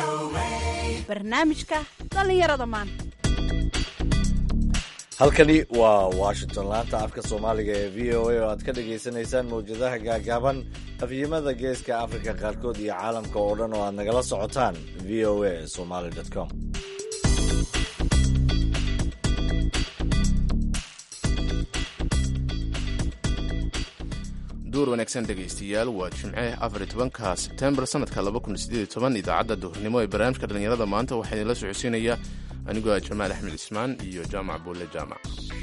barnaamijka dhallinyarada maanta halkani waa washington laanta afka soomaaliga ee v o a oo aad ka dhagaysanaysaan mawjadaha gaagaaban afyimada geeska afrika qaarkood iyo caalamka oo dhan oo aad nagala socotaan v o a somaly com duur wanaagsan dhegaystayaal waa jimce afar tobanka sebtembar sanadka laba kun sideed toban idaacadda duhurnimo ee barnaamijka dhallinyarada maanta waxaa idinla socodsiinaya anigoo ah jamaal axmed ismaan iyo jaamac buulle jaamac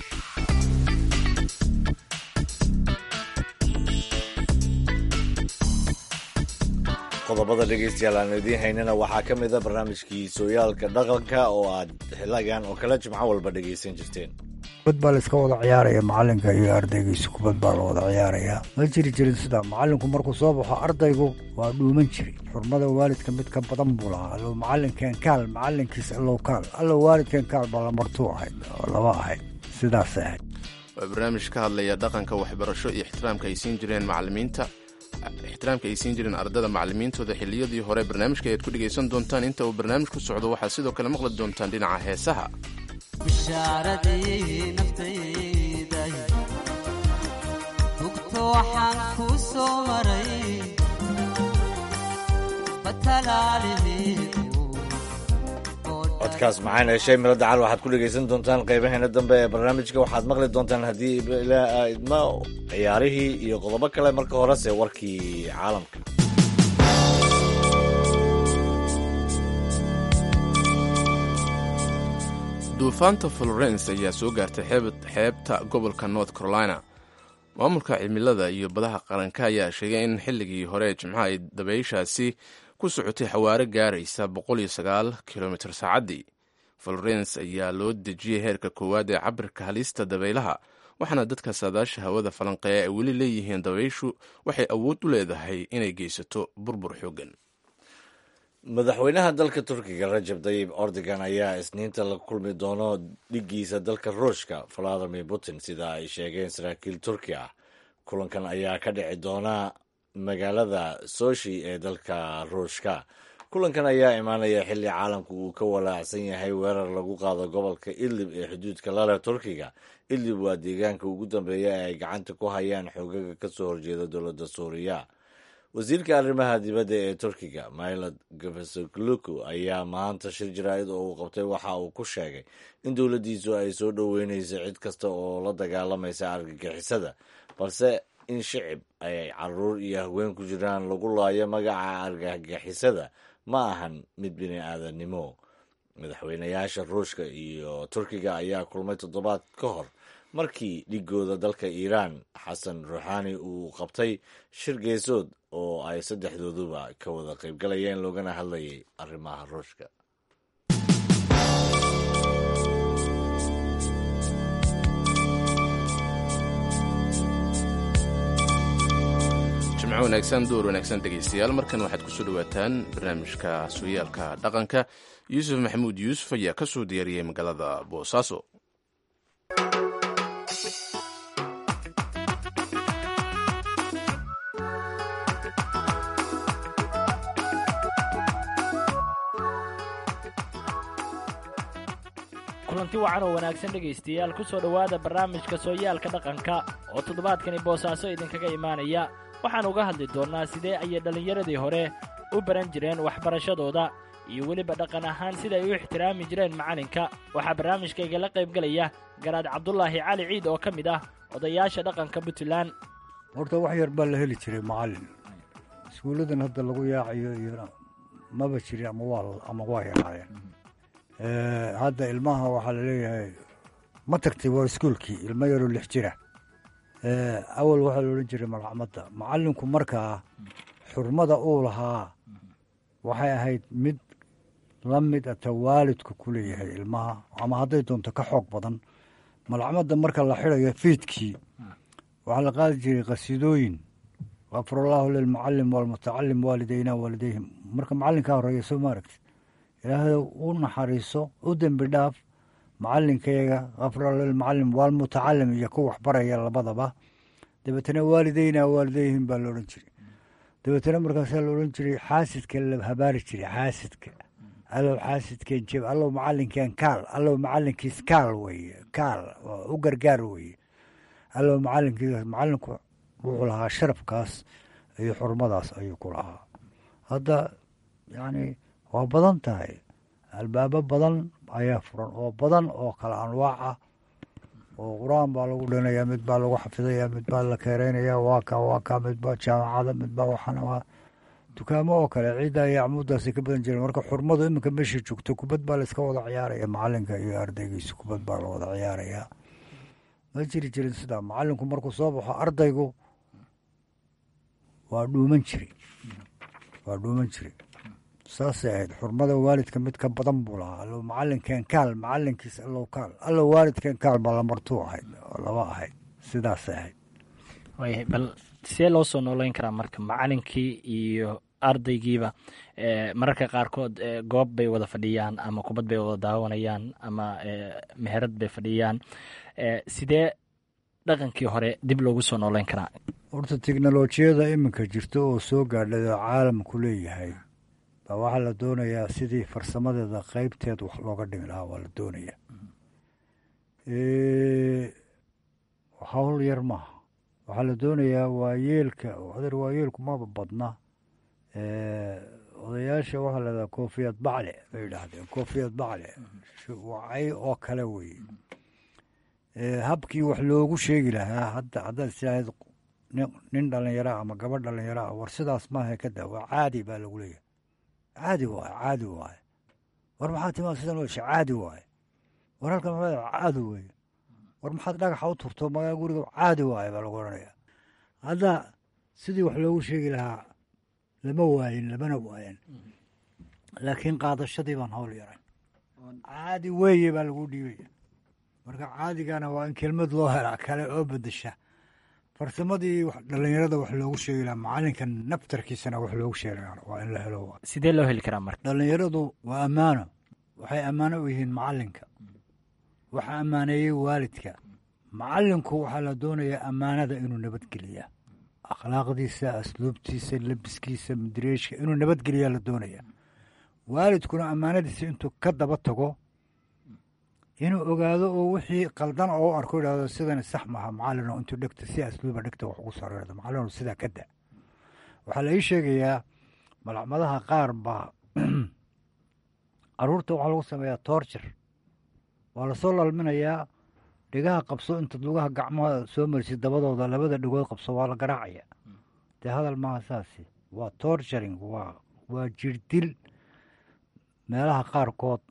qodobada dhegaystayaal aan idiin haynana waxaa ka mid a barnaamijkii sooyaalka dhaqanka oo aad xiligan oo kale jimco walba dhegaysan jirteen kubad baa layska wada ciyaaraya macalinka iyo ardaygiisa kubad baa la wada ciyaaraya ma jiri jirin sidaa macalinku markuu soo baxo ardaygu waa dhuuman jiray xurmada waalidka mid ka badan buu lahaa allow macalinkeen kaal macalinkiis allow kaal allow waalidkeen kaal baa lamartuu ahayd oo laba ahayd sidaasay ahayd waa barnaamij ka hadlaya dhaqanka waxbarasho iyo ixtiraamka ay siin jireen macalimiinta ixtiraamka ay siin jireen ardada macalimiintooda xilliyadii hore barnaamijka ayaad ku dhegaysan doontaan inta uu barnaamij ku socdo waxaad sidoo kale maqli doontaan dhinaca heesaha bishaaradii naftayday hugto waxaan kuu soo maray codkaas maxaan heshay milo dacal waxaad ku dhegaysan doontaan qaybaheena dambe ee barnaamijka waxaad maqli doontaan haddii idma ciyaarihii iyo qodobo kale marka horese warkii caalamka duufaanta florence ayaa soo gaartay xeebta gobolka north carolina maamulka cimilada iyo badaha qaranka ayaa sheegay in xilligii hore jimcaha ay dabayshaasi ku socotay xawaaro gaaraysa kilomitr saacaddii florence ayaa loo dejiyey heerka koowaad ee cabirka halista dabaylaha waxaana dadka saadaasha hawada falanqeeya ay weli leeyihiin dabayshu waxay awood u leedahay inay geysato burbur xoogan madaxweynaha dalka turkiga rajab tayib ordogan ayaa isniinta la kulmi doono dhigiisa dalka ruushka valadimir putin sida ay sheegeen saraakiil turki ah kulankan ayaa ka dhici doona magaalada soshi ee dalka ruushka kulankan ayaa imaanaya xilli caalamku uu ka walaacsan yahay weerar lagu qaado gobolka idlib ee xuduudka lale turkiga idlib waa deegaanka ugu dambeeya ee ay gacanta ku hayaan xoogaga kasoo horjeeda dowladda suuriya wasiirka arrimaha dibadda ee turkiga mailad gafasogluku ayaa maanta shir jaraa'id oo uu qabtay waxa uu ku sheegay in dowladdiisu ay soo dhoweynayso cid kasta oo la dagaalamaysa argagixisada balse in shicib ay caruur iyo haween ku jiraan lagu laayo magaca argagixisada ma ahan mid bini aadannimo madaxweynayaasha ruushka iyo turkiga ayaa kulmay toddobaad ka hor markii dhigooda dalka iiraan xasan ruuxaani uu qabtay shir geesood oo ay saddexdooduba ka wada qaybgalayeen loogana hadlayay arrimaha ruushka jimco wanaagsan duur wanaagsan dhegaystayaal markan waxaad kusoo dhawaataan barnaamijka sooyaalka dhaqanka yuusuf maxamuud yuusuf ayaa ka soo diyaariyey magaalada boosaaso kulanti wacan oo wanaagsan dhegaystayaal ku soo dhowaada barnaamijka sooyaalka dhaqanka oo toddobaadkani boosaaso idinkaga imaanaya waxaan uga hadli doonnaa sidee ayay dhallinyaradii hore u baran jireen waxbarashadooda iyo weliba dhaqan ahaan siday u ixtiraami jireen macalinka waxaa barnaamijkaygala qaybgelaya garaad cabdulaahi cali ciid oo ka mid ah odayaasha dhaqanka puntland horta wax yar baa la heli jiray macallin iskuulladan hadda lagu yaacayo iyo maba jirin ama waa ama waa yaraayeen hadda ilmaha waxaa la leeyahay ma tagtay waa iskuolkii ilmo yaroo lix jira awal waxaa la odhan jiray malxamadda macallinku markaa xurmada uu lahaa waxay ahayd mid la mid ata waalidku ku leeyahay ilmaha ama hadday doonto ka xoog badan malxamadda marka la xidhayo fiidkii waxaa la qaadi jiray qasiidooyin kafurallaahu lilmucalim waalmutacalim waalidayna waalidayhim marka macallinkaa horeeya soo ma aragti ilaahay u naxariiso u dembi dhaaf macalinkayaga kafurallahu lilmucalim waalmutacalim iyo ku waxbaraya labadaba dabeetana waalidayna waalidayhim baa la odhan jiray dabeetana markaasaa la odhan jiray xaasidka la habaari jiray xaasidka allow xaasidkeen jeb allow macalinkeen kaal allow macalinkiis kaal weye kaal oo u gargaar weye allow macalinkiis macalinku wuxuu lahaa sharafkaas iyo xurmadaas ayuu ku lahaa hadda yacni waa badan tahay albaabo badan ayaa furan oo badan oo kala anwaac ah oo qur-aan baa lagu dhinayaa mid baa lagu xafidayaa mid baa la keereynaya waa ka waa ka mid baa jaamacada mid baa waxaana waa dukaamo oo kale ciidda iyo acmuuddaasi ka badan jireen marka xurmadu iminka meesha joogto kubad baa layska wada ciyaaraya macalinka iyo ardaygiisa kubad baa la wada ciyaarayaa ma jiri jirin sidaa macalinku markuu soo baxo ardaygu waa dhuuman jiri waa dhuuman jiri saasay ahayd xurmada waalidka mid ka badan buu lahaa allow macalinkeen kaal macalinkiis allow kaal allow waalidkeen kaal baa lamartuu ahayd oo laba ahayd sidaasay ahayd waayahay bal see loo soo nooleyn karaa marka macalinkii iyo ardaygiiba mararka qaarkood goob bay wada fadhiyaan ama kubad bay wada daawanayaan ama meherad bay fadhiyaan sidee dhaqankii hore dib loogu soo nooleyn karaa horta teknolojiyada iminka jirta oo soo gaadhay oo caalamku leeyahay baa waxaa la doonayaa sidii farsamadeeda qeybteed wax looga dhimi lahaa waa la doonayaa hawl yar maaha waxaa la doonayaa waayeelka adeer waayeelku maba badna odayaasha waxaa lahahdaa koofiyad bacle bay yidhaahdeen koofiyad bacle wacay oo kale weye habkii wax loogu sheegi lahaa hadda haddaad istiraahd nin dhalinyara ama gabadh dhalinyara ah war sidaas maaha kada waa caadi baa lagu leeyahay caadi waaye caadi waaye war maxaad timaa sidan wesha caadi waaye war halkan maxaa caadi weye war maxaad dhagaxa u turto magaa guriga caadi waaye baa lagu odhanayaa hadda sidii wax loogu sheegi lahaa lama waayin lamana waayan laakiin qaadashadii baan hawl yaray caadi weeye baa lagu dhiibaya marka caadigana waa in kelmad loo helaa kale oo bedesha farsamadii dhalinyarada wax loogu sheegi lahaa macalinka naftarkiisana wax loogu sheegi lahaa waa in la helo sidee loo heli karaa marka dhalinyaradu waa ammaano waxay ammaano u yihiin macalinka waxaa ammaaneeyey waalidka macalinku waxaa la doonayaa ammaanada inuu nabadgeliyaa akhlaaqdiisa asluubtiisa lebiskiisa madireeshka inuu nabadgeliyaa la doonayaa waalidkuna ammaanadiisa intuu ka daba tago inuu ogaado oo wixii qaldan oo u arko idhahdo sidani sax maaha macalino intuu dhegta si asluuba dhegta wax ugu sareerdo macalino sidaa ka da waxaa la ii sheegayaa malacmadaha qaar baa caruurta waxaa lagu sameeyaa toorjir waa lasoo lalminayaa dhegaha qabso intaad lugaha gacmaha soo marisid dabadooda labada dhegood qabso waa la garaacaya dee hadal maaha saasi waa torturing waa waa jirdil meelaha qaarkood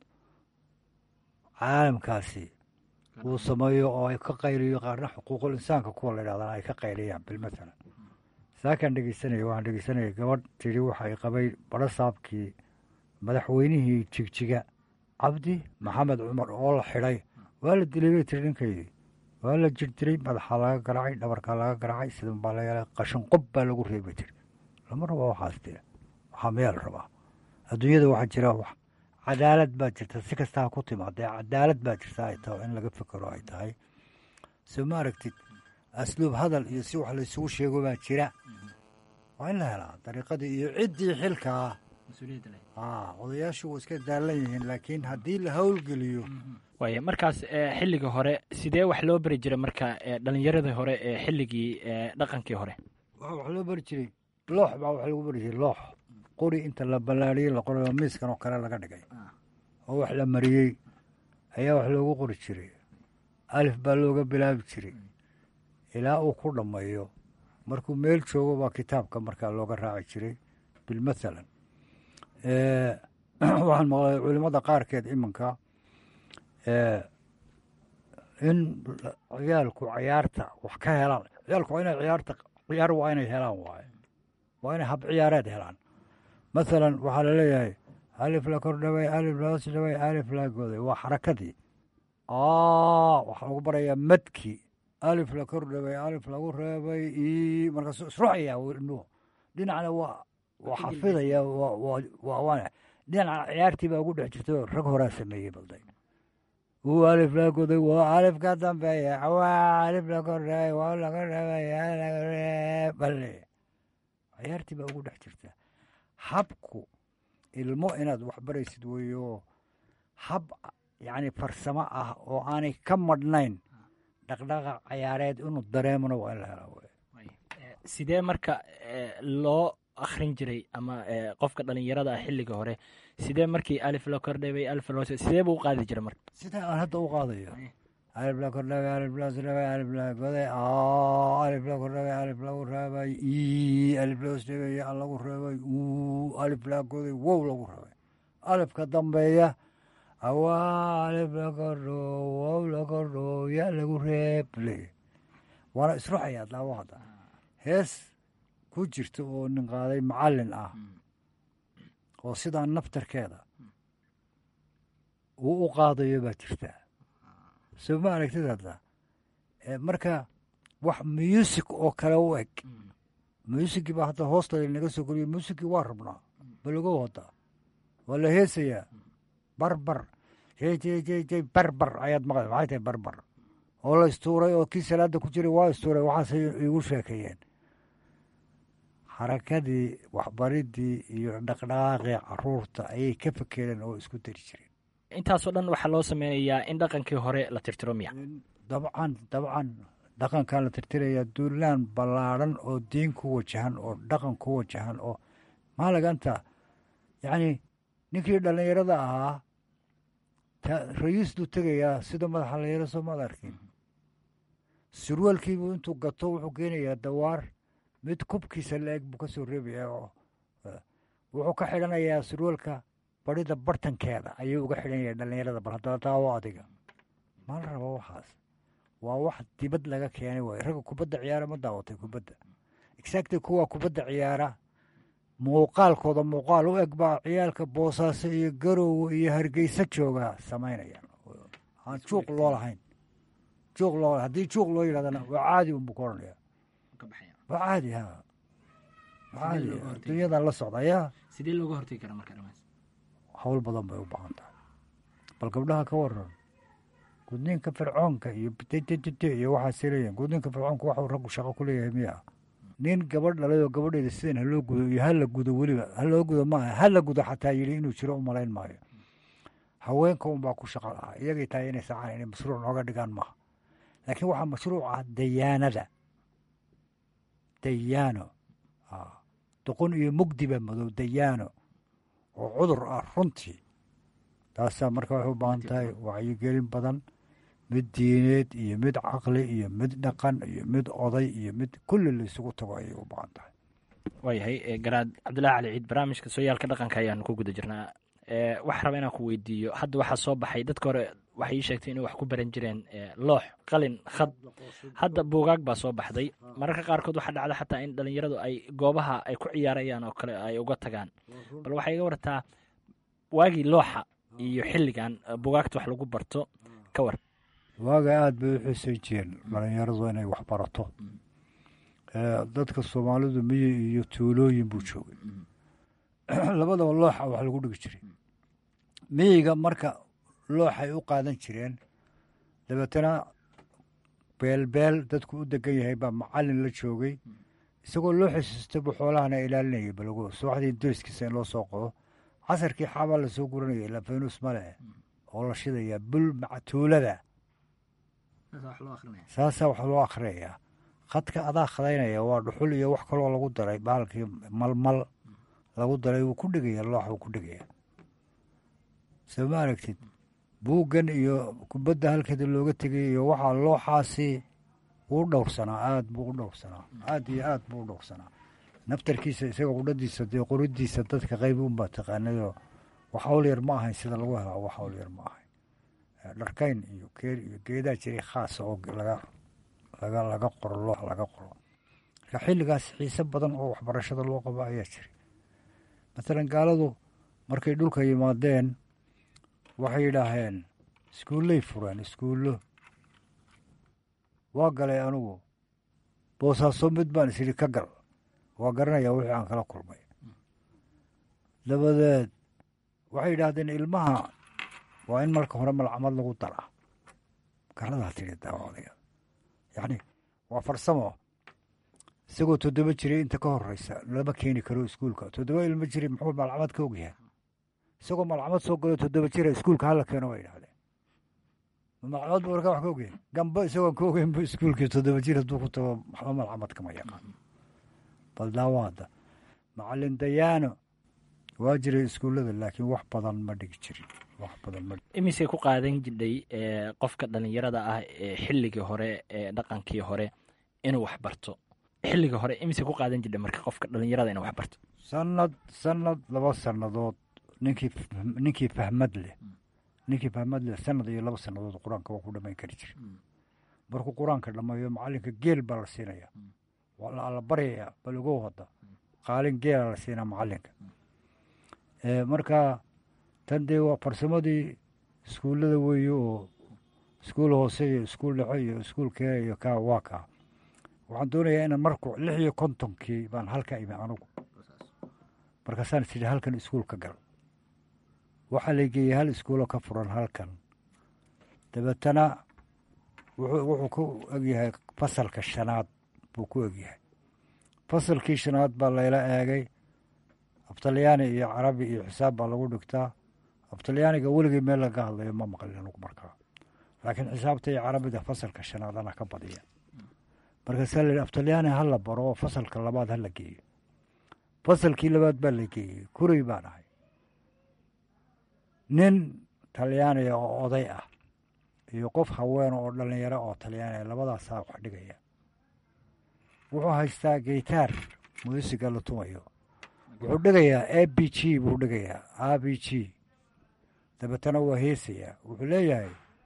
caalamkaasi uu sameeyo oo ay ka qayliyo qaarna xuquuqul insaanka kuwa la yidhahdana ay ka qayliyaan bilmathalan saakaan dhegeysanaya waxaan dhegeysanaya gabadh tidhi waxay qabay badho saabkii madaxweynihii jigjiga cabdi maxamed cumar oo la xidhay waa la dilay bay tiri ninkaydii waa la jirdiray madaxaa laga garaacay dhabarkaa laga garaacay sidan baa la yeelay qashin qob baa lagu reebay tiri lama rabo waxaas tiri waxaa mayaa la rabaa adduunyada waxaa jira wax cadaalad baa jirta si kastaa ku timaadee cadaalad baa jirta ay tahay in laga fekero ay tahay soo ma aragtid asluub hadal iyo si wax laysugu sheego baa jira waa in la helaa dariiqadii iyo ciddii xilkaa odayaashu way iska daalan yihiin laakiin haddii la howlgeliyo waaya markaas xilligii hore sidee wax loo beri jiray marka dhalinyaradii hore ee xilligii dhaqankii hore waxa wax loo beri jiray loox baa wax lagu beri jiray loox qori inta la ballaariyey la qoray oo miiskan oo kale laga dhigay oo wax la mariyey ayaa wax loogu qori jiray alif baa looga bilaabi jiray ilaa uu ku dhammeeyo markuu meel joogo baa kitaabka markaa looga raaci jiray bilmathalan waxaan maqlay culimada qaarkeed iminka in ciyaalku ciyaarta wax ka helaan ciyaalku waa inay ciyaarta ciyaar waa inay helaan waaye waa inay hab ciyaareed helaan mathalan waxaa laleeyahay alif la kor dhaway alif la hoos dhaway alif la goday waa xarakadii waxaa lagu barayaa madki alif la kor dhaway alif lagu reebay i markaasuu isruxaya ilmuhu dhinacna waa waa xafidaya waa dhinaca ciyaartii baa ugu dhex jirta rag horaa sameeyey balday uu alif la goday waa alif ka dambeeya waa alif la kordhaway waa laga reebay bale ciyaartii baa ugu dhex jirta habku ilmo inaad waxbaraysid weeyo hab yacni farsamo ah oo aanay ka madhnayn dhaqdhaqaaq cayaareed inuu dareemona waa in la helaa wey sidee marka eh, loo akhrin jiray ama eh, qofka dhalinyarada ah xilliga hore sidee markii alif la kordhabay alif loo sidee buu u qaadi jiray marka sidaa aan hadda u qaadayo alif la kordhabay alif la sdhabay alif la goday aa alif la kordhabay alif lagu reebay i alif la sdhabay ya lagu reebay uu alif la goday wow lagu reebay alifka dambeeya awaa alif la kordho wow la kordho ya lagu reeb le waana isruxayaa daawo hadda hees ku jirta oo nin qaaday macallin ah oo sidaa naftarkeeda uu u qaadayo baa jirtaa soo ma aragtid hadda Eh, marka wax muusig oo kale u eg muusigii baa hadda hoosta naga soo koriyo muusigii waa rabnaa balagow hadda waa la heesayaa barbar jey jey jey jey barbar ayaad maqla maxay tahay barbar oo la istuuray oo kii salaada ku jiray waa istuuray waxaasay igu sheekeeyeen xarakadii waxbaridii iyo dhaqdhaqaaqii caruurta ayay ka fekereen oo isku dari jireen intaasoo dhan waxaa loo sameynayaa in dhaqankii hore la tirtiro miya dabcan dabcan dhaqankan la tirtirayaa duulaan ballaadhan oo diin ku wajahan oo dhaqan ku wajahan oo maalaganta yacni ninkii dhallinyarada ahaa ta rayiisduu tegayaa sida madaxa la yaro soo maad arkin surwaalkiibuu intuu gato wuxuu keenayaa dawaar mid kubkiisa la-eg buu ka soo reebayaa oo eh, wuxuu ka xidhanayaa surwaalka barida bartankeeda ayuu uga xidhanaya dhallinyarada bal haddana daawo adiga ma la rabo waxaas waa wax dibad laga keenay waay ragga kubadda ciyaara ma daawatay kubadda exactly kuwa kubadda ciyaara muuqaalkooda muuqaal u eg baa ciyaalka boosaaso iyo garowe iyo hargeysa jooga samaynayaan aan juuq loo lahayn juuq loo haddii juuq loo yidhahdana waa caadi unbuu ka odhanaya waa caadi ha waa caadi looga hortagi? dunyadan la socda yaa sidee looga hortagi karaa marka dhamaas hawl badan bay u baahan tahay bal gabdhaha ka waran gudniinka fircoonka iyo bttt iyo waxaasay leeyihin gudniinka fircoonka waxuu raggu shaqo ku leeyahay miya nin gabadh dhalay oo gabadheeda sidan haloo gudo iyo hala gudo weliba haloo gudo maaha hala gudo xataa yidhi inuu jiro u malayn maayo haweenka unbaa ku shaqo lahaa iyagay tahay inay sacaan inay mashruuc nooga dhigaan maaha laakiin waxaa mashruuc ah dayaanada dayaano ah, doqon iyo mugdiba madow dayaano oo cudur ah runtii taasaa marka waxay u baahan tahay wacyigelin badan mid diineed iyo mid caqli iyo mid dhaqan iyo mid oday iyo mid kulli la isugu tago ayay u baahan tahay waayahay eh, garaad cabdullaahi cali ciid barnaamijka sooyaalka dhaqanka ayaanu ku guda jirnaa Eh, waxaa raba inaan ku weydiiyo hadda waxaa soo baxay dadka hore waxay ii sheegtay inay wax ku baran jireen eh, loox qalin khad hadda buugaag baa soo baxday mararka qaarkood waxaa dhacda xataa in dhalinyaradu ay goobaha ay ku ciyaarayaan oo kale ay uga tagaan bal waxay iga wartaa waagii looxa iyo xilligan eh, buugaagta wax lagu barto ka war waaga aada bay u xuusan jireen dhalinyaradu inay wax barato Eh, dadka soomaalidu miyi iyo tuulooyin buu joogay labadaba looxa wax lagu dhigi jiray miyiga marka looxay u qaadan jireen dabeetana beelbeel dadku u degan yahay baa macallin la joogay isagoo loo xasuustay buu xoolahana ilaalinayay balago subaxdii deriskiisa in loo soo qodo casarkii xaabaa lasoo guranaya ilaa faynus male oo la shidayaa bul mactuulada saasaa wax loo akhriyayaa khadka adaa khadaynaya waa dhuxul iyo wax kaloo lagu daray baalkii malmal lagu daray wuu ku dhegaya loox wuu ku dhegaya soo ma aragtid buuggan iyo kubadda halkeeda looga tegay iyo waxaa looxaasi wuu dhowrsanaa aad buu u dhowrsanaa aad iyo aad buu u dhowrsanaa naftarkiisa isaga qudhadiisa dee qoridiisa dadka qayb unbaa taqaanayoo wax hawl yar ma ahayn sida lagu helaa wax hawl yar ma ahayn dharkayn iyo keer iyo geedaa jiray khaasa oo laga laga laga qoro loox laga qoro marka xilligaas xiise badan oo waxbarashada loo qabo ayaa jiray masalan gaaladu markay dhulka yimaadeen waxay yidhaaheen iskuullay fureen iskuullo waa galay anigu boosaaso mid baan isidhi ka gal waa garanayaa wixii aan kala kulmay dabadeed waxay yidhaahdeen ilmaha waa in marka hore malcamad lagu dara garadaa tidhi daawadayaal yacni waa farsamo isagoo toddoba jiray inta ka horeysa lama keeni karo iskuulka toddoba ilmo jiray muxuu malcamad ka ogyahay isagoo malcamad soo galo toddoba jira iskuulka hala keeno way idhahdeen malcamad buu markaa wax ka ogyahay gambo isagoon ka ogeyn bu iskuulkii toddoba jir hadduu ku tago waxba malcamad kama yaqaan bal daawaada macalin dayaano waa jiray iskuullada laakiin wax badan ma dhigi jirin wax badan ma imisay ku qaadan jidhay qofka dhallinyarada ah ee xilligii hore ee dhaqankii hore inuu wax barto xilligii hore imisay ku qaadan jidhay marka qofka dhallinyarada inuu wax barto sanad sanad laba sannadood ninkii ninkii fahmad leh ninkii fahmad leh sanad iyo laba sannadood qur-aanka waa ku dhamayn kari jira markuu qur-aanka dhammeeyo macalinka geel baa la siinaya waa la baryaya bal ugow hadda qaalin geela la siinaa macalinka marka tan dee waa farsamadii iskuullada weeye oo iskuul hoose iyo iskuul dhexe iyo iskuul kee iyo kaa waa kaa waxaan doonayaa inaan marku lix iyo kontonkii baan halka imi anugu markaasaan is idhi halkan iskuul ka gal waxaa la geeyey hal iskuuloo ka furan halkan dabeetana wuxuu ku egyahay fasalka shanaad buu ku egyahay fasalkii shanaad baa layla eegay aftalyaani iyo carabi iyo xisaab baa lagu dhigtaa aftalyaaniga weligii meel laga hadlayo ma maqlin anugu markaa laakiin xisaabta iyo carabida fasalka shanaad ana ka badiya markaasaa la yidhi aftalyaani ha la baro oo fasalka labaad ha la geeyo fasalkii labaad baa la geeyey kuray baan ahay nin talyaaniga oo oday ah iyo qof haween oo dhallinyaro oo talyaaniga labadaasaa wax dhigaya wuxuu haystaa geytaar muusiga la tumayo wuxuu dhigayaa a b g buu dhigayaa a b g dabeetana waa heesayaa wuxuu leeyahay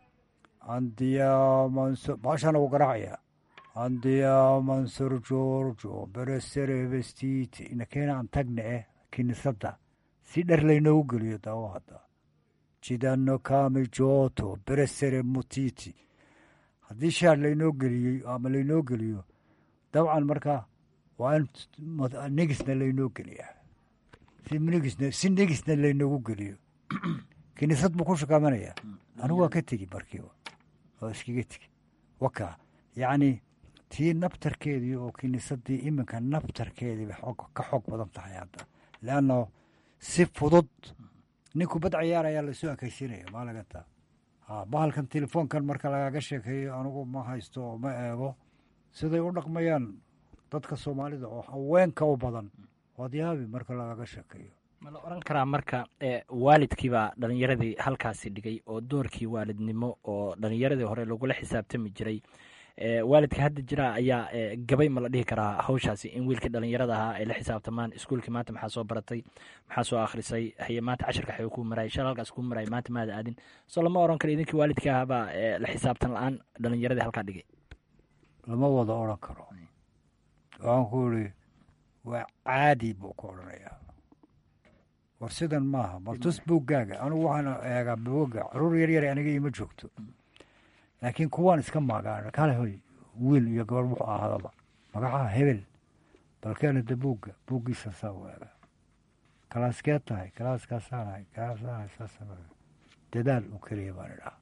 andiyamanso baashana uu garaacaya andiyamanser georgo beresere vestiti inakeena aan tagna eh kinisadda si dhar laynoogu geliyo daawo hadda jidano kami joto beresere mutiti haddii shaar laynoo geliyey ama laynoo geliyo dabcan marka waa in negisna laynoo geliyaa si negisna si negisna laynoogu geliyo kiniisad buu ku shakaamanaya anigu waa ka tegi markiiba oo iskaga tegi waka yacni tii naftarkeedii oo kiniisadii iminka naftarkeedii bay ka xoog badan tahay hadda leanno si fudud ninku bad ciyaar ayaa lasoo ekaysiinaya maa lagata bahalkan telefoonkan marka lagaga sheekeeyo anigu ma haysto oo ma eego siday u dhaqmayaan dadka soomaalida oo haweenka u badan waad yaabi marka lagaga sheekeeyo ma la oran karaa marka waalidkiibaa dhalinyaradii halkaasi dhigay oo doorkii waalidnimo oo dhalinyaradii hore lagula xisaabtami jiray waalidka hadda jira ayaa gabay ma la dhihi karaa hawshaasi in wiilkii dhalinyarada ahaa ay la xisaabtamaan iskuulkii maanta maxaa soo baratay maxaa soo akhrisay haye maanta cashirka xayo kuu marayay shal halkaas kuu marayay maanta maada aadin soo lama oran karo idinkii waalidkii ahaabaa la xisaabtan la-aan dhalinyaradii halkaa dhigay lama wada odran karo waxaan ku iri waa caadi buu ku odhanayaa war sidan maaha baltus buuggaaga anigu waxaan eegaa buugga caruur yar yar aniga ima joogto laakiin kuwaan iska maagaan kale hoy wiil iyo gabar wuxuu ahaadaba magacaha hebel balkeena de buugga buuggiisa saa u eega kalaaskeed tahay kalaaskaasaanahay kalaasaanahay saasana dadaal u keliya baan idhaha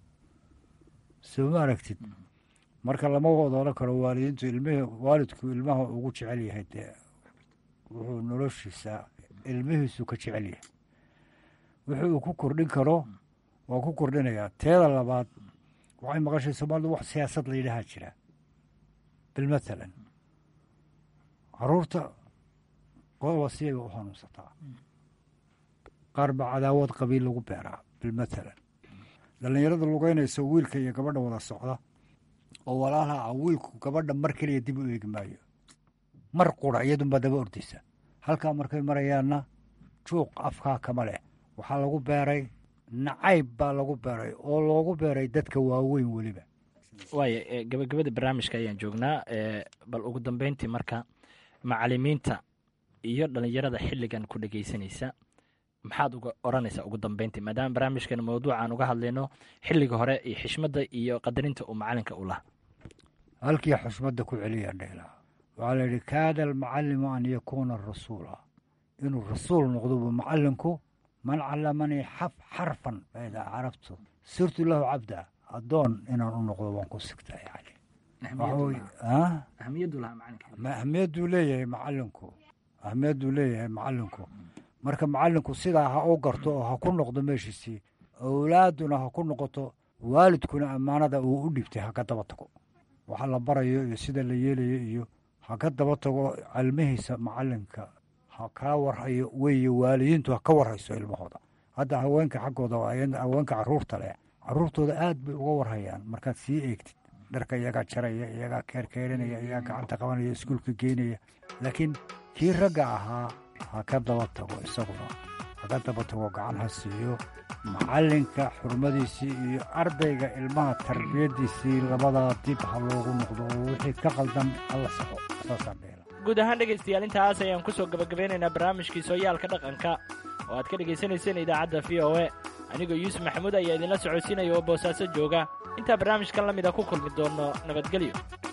soo ma aragtid marka lama wada odhan karo waalidiintu ilmihii waalidku ilmaha ugu jecel yahay dee wuxuu noloshiisa ilmihiisu ka jecel yahay wixii uu ku kordhin karo waa ku kordhinayaa teeda labaad waxay maqashay soomaalidu wax siyaasad la yidhaahaa jira bilmathalan caruurta qodoba siyay u hanuunsataa qaar baa cadaawad qabiil lagu beeraa bilmathalan dhallinyarada lugeynaysa wiilka iyo gabadha wada socda oo walaalaha ah wiilku gabadha mar keliya dib u eegi maayo mar qura iyadunbaa daba ordaysa halkaa markay marayaanna juuq afkaa kama leh waxaa lagu beeray nacayb baa lagu beeray oo loogu beeray dadka waaweyn weliba waaya gabagabada barnaamijka ayaan joognaa bal ugu dambeyntii marka macalimiinta iyo dhalinyarada xilligan ku dhegeysanaysa maxaad uga oranaysaa ugu dambeyntii maadaama barnaamijkan mawduucaan uga hadlayno xilliga hore iyo xishmadda iyo qadarinta uu macalinka u laha halkii xushmadda ku celiyaa dheelaa waxaa la yidhi kaada almucalimu an yakuuna rasuula inuu rasuul noqdo buu macalinku man callamanii xarfan faidaa carabtu sirtu lahu cabda addoon inaan u noqdo waan ku sigtaa yani ahamiyadduu leeyahay macalinku ahamiyadduu leeyahay macalinku marka macallinku sidaa ha u garto oo ha ku noqdo meeshiisii owlaaduna ha ku noqoto waalidkuna ammaanada uu u dhibtay ha ka daba tago waxa la barayo iyo sida la yeelayo iyo ha ka daba tago cilmihiisa macallinka ha kaa warhayo weeye waalidiintu ha ka warhayso ilmahooda hadda haweenka xaggooda haweenka caruurta leh caruurtooda aad bay uga warhayaan markaad sii eegtid dharka iyagaa jaraya iyagaa keerkeerinaya iyagaa gacanta qabanaya iskuulka geynaya laakiin kii ragga ahaa ha ka daba tago isaguna ha ka daba tago gacan ha siiyo macallinka xurmadiisii iyo ardayga ilmaha tarbiyaddiisii labadaa dib ha loogu noqdo oo wixii ka qaldan alla saxo saasaan dheela guud ahaan dhegaystayaal intaas ayaan ku soo gebagabeynaynaa barnaamijkii sooyaalka dhaqanka oo aad ka dhegaysanayseen idaacadda v o e anigoo yuusuf maxamuud ayaa idinla socodsiinaya oo boosaaso jooga intaa barnaamijkan la mida ku kulmi doonno nabadgelyo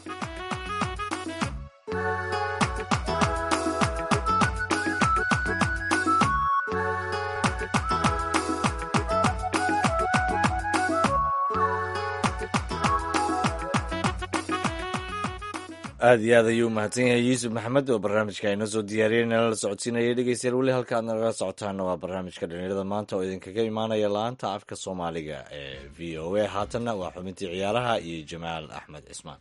aad iyo aad ayuu umahadsan yahay yuusuf maxamed oo barnaamijka inoo soo diyaariyey nala la socodsiinaya dhegeystayaal weli halka aad nagala socotaana waa barnaamijka dhalinyarada maanta oo idinkaga imaanaya la-aanta afka soomaaliga ee v o a haatanna waa xubintii ciyaaraha iyo jamaal axmed cismaan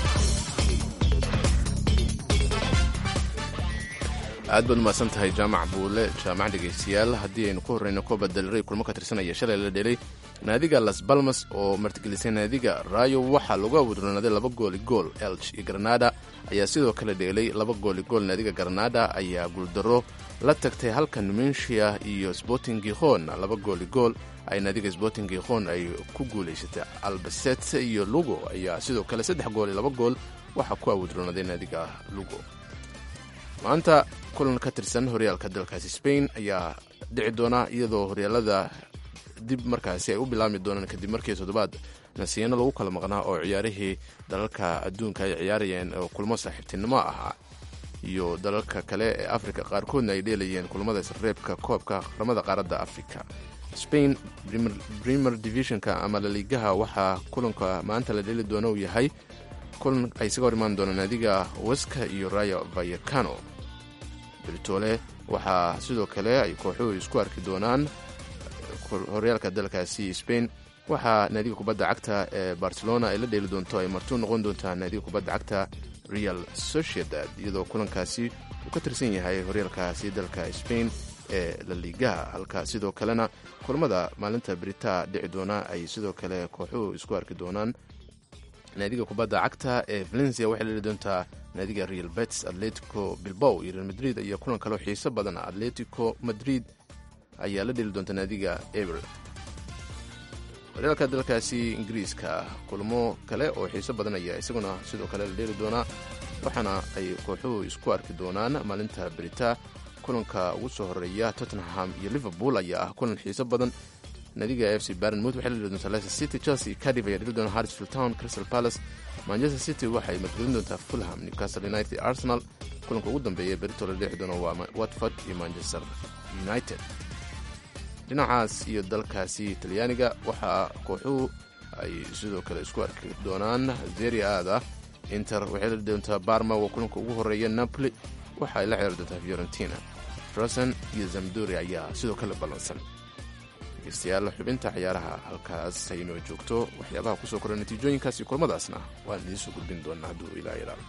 aad baad umahadsan tahay jaamac buule jaamac dhegaystayaal haddii aynu ku horreyno kooba dalray kulmo ka tirsanaya shalay la dhelay naadiga las balmas oo martigelisay naadiga rayo waxaa lagu awdronaaday laba gooli gool elch iyo granada ayaa sidoo kale dheelay laba gooli gool naadiga granada ayaa guuldaro la tagtay halka numensia iyo sporting gikhon laba gooli gool ay naadiga sporting gikhon ay ku guulaysatay albaset iyo lugo ayaa sidoo kale saddex gool iyo laba gool waxaa ku awdronaaday naadiga lugo maanta kulan ka tirsan horyaalka dalkaasi spain ayaa dhici doona iyadoo horyaalada dib markaasi ay u bilaabmi doonaan kadib markii toddobaad nasiino lagu kala maqnaa oo ciyaarihii dalalka adduunka ay ciyaarayeen oo kulmo saaxiibtinimo ahaa iyo dalalka kale ee afrika qaarkoodna ay dheelayeen kulamada isreebka koobka qaramada qaaradda afrika spain premier divisionka ama laliigaha waxaa kulanka maanta la dheeli doona uu yahay kulan ay isaga hor imaan doonaan naadiga weska iyo rayo vayakano beritoole waxaa sidoo kale ay kooxuhu isku arki doonaan horyaalka dalkaasi spain waxaa naadiga kubadda cagta ee barcelona ay la dheeli doonto ay martuu noqon doontaa naadiga kubadda cagta real sociedad iyadoo kulankaasi uu ka tirsan yahay horyaalkaasi dalka spain ee laliigaha halka sidoo kalena kulamada maalinta beritaa dhici doona ay sidoo kale kooxuhu isku arki doonaan naadiga kubadda cagta ee valencia waxay leeli doontaa naadiga real bets atletico bilbow iyo real madrid ayaa kulan kaloo xiiso badan atletico madrid ayaa la dheli doonta naadiga eber horyaalka dalkaasi ingiriiska kulmo kale oo xiiso badan ayaa isaguna sidoo kale la dheeli doonaa waxaana ay kooxuhu isku arki doonaan maalinta berita kulanka ugu soo horeeya tottenham iyo liverpool ayaa ah kulan xiiso badan naadiga f c barnmouth waxay la dheli doontaa leicester city chelsea cardiff ayaa dheli doona harrisfield town crystal palace manchester city waxay margelin doontaa fulham newcastle united arsenal kulanka ugu dambeeya berito la dheexi doono waa watford iyo manchester united dhinacaas iyo dalkaasi talyaaniga waxaa kooxuhu ay sidoo kale isku arki doonaan zeri aada inter waxay la doontaa barma waa kulanka ugu horeeya napoli waxa ay la ciyaari doontaa fiorentina rosen iyo zamduri ayaa sidoo kale ballansan dhegeystayaal xubinta ciyaaraha halkaas haynoo joogto waxyaabaha kusoo koray natiijooyinkaas iyo kulmadaasna waan idiin soo gudbin doonaa hadduu ilaa ilaalo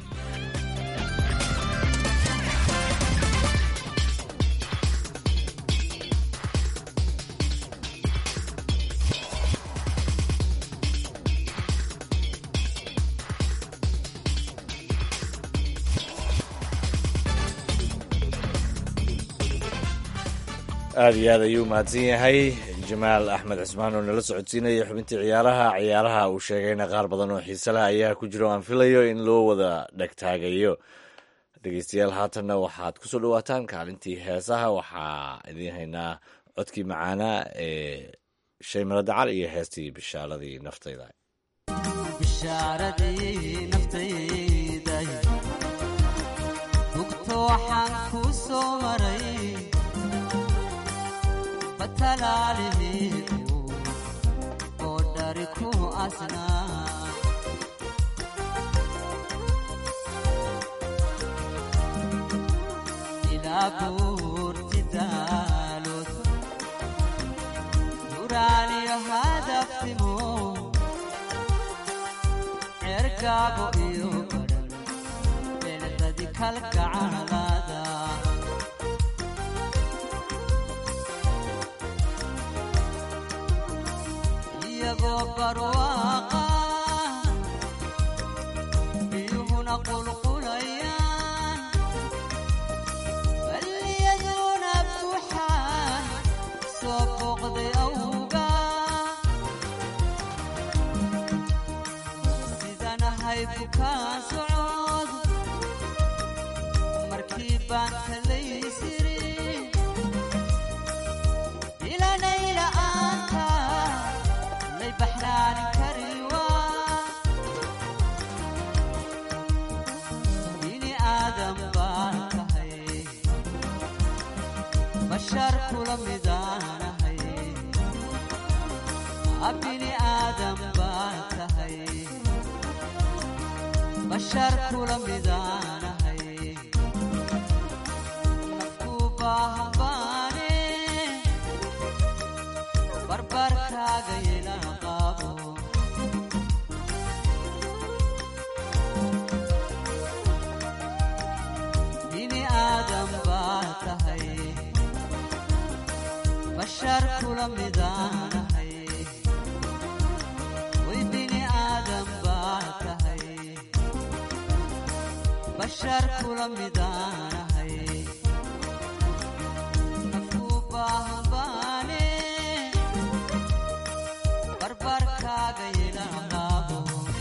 aada iyo aad ayuu umahadsan yahay jamaal axmed cismaan oo nala socodsiinaya xubintii ciyaaraha ciyaaraha uu sheegayna qaar badan oo xiise leh ayaa ku jiro aan filayo in loo wada dhegtaagayo dhegeystayaal haatanna waxaad kusoo dhawaataan kaalintii heesaha waxaa idiin haynaa codkii macaanaa ee shay maradacal iyo heestii bishaaradii naftayda bishaaradii naftayday hugto waxaan ku soo maray batalaalihii oo dhari ku asnaa ilaa buurti daalood duraaniyo hadaftimo cergaabo iyo badhan beeladadi kalgacalada iyagoo barwaaqa biyuhuna qulqulayaan balliyaduna buuxaan soo booqday awga sidanahay bukaan socod markii baan talaysiri ilanayla-aanta lay baxnaanin kariwaa bini aadam baan tahay bashar kula midaanahay bini aadam baan tahay bashar kula midaanahay nafku baahan baane barbarkaaga yela qaabo bini aadam baa tahay bashar kula midaanahay way bini aadam baa tahay bashar kula midaanahay nafku baahan baane barbarkaaga yela qaabo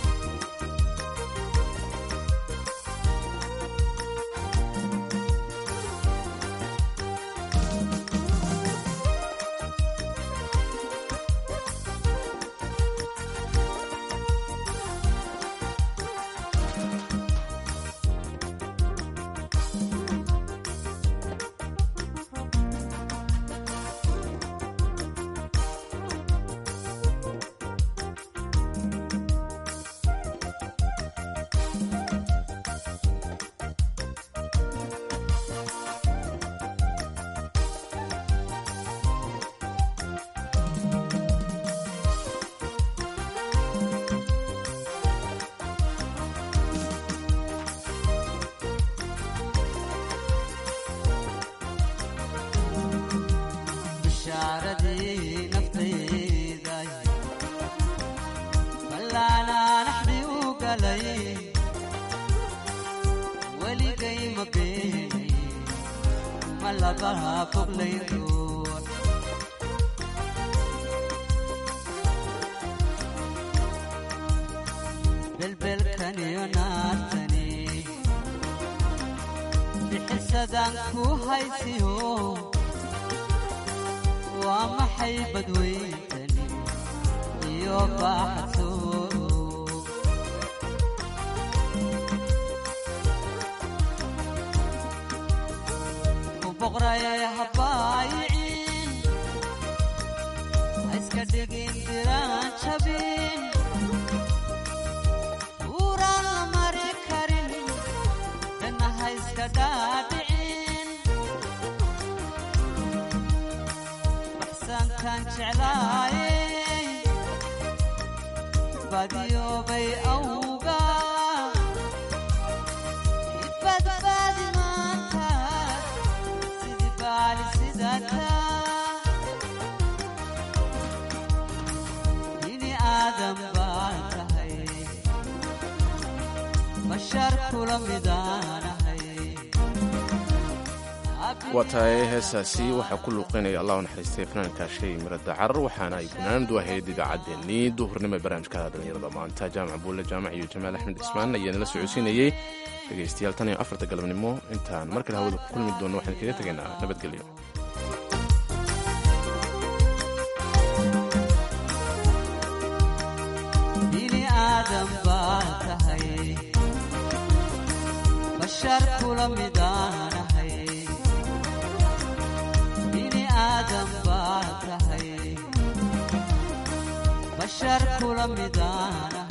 bishaaradii naftayday ballaanaanaxdii u galay weligay ma beenay ma labaha foglayn ruux belbelkan iyo naartani bixisadaan ku haysiyo waa maxay badweyntani iyo baaxadsooro ku boqrayay habaayicin ha iska dhigin diraan jabin uuraan la mari karin dhanna ha iska dhaadhicin baxsankan jeclaayey badiyoobay awga ibadbaadi maanta sidii baali sidata bini aadam baan tahay bashar kula midaanahay waa tahay heestaasi waxaa ku luuqeynaya allah u naxariistay fanaanka shay miro dacar waxaana ay fanaanadu ahayd idaacaddeenii duhurnimo ee barnaamijka dhallinyarada maanta jaamac buulle jaamac iyo jamaal axmed cismaan ayaa nala socodsiinayey dhegaystayaal tan iyo afarta galabnimo intaan mar kale hawada ku kulmi doonno waxaan kaga tegaynaa nabadgelyo bini aadam baan tahay bashar kula midaanahay bini aadam baan tahay bashar kula midaanahay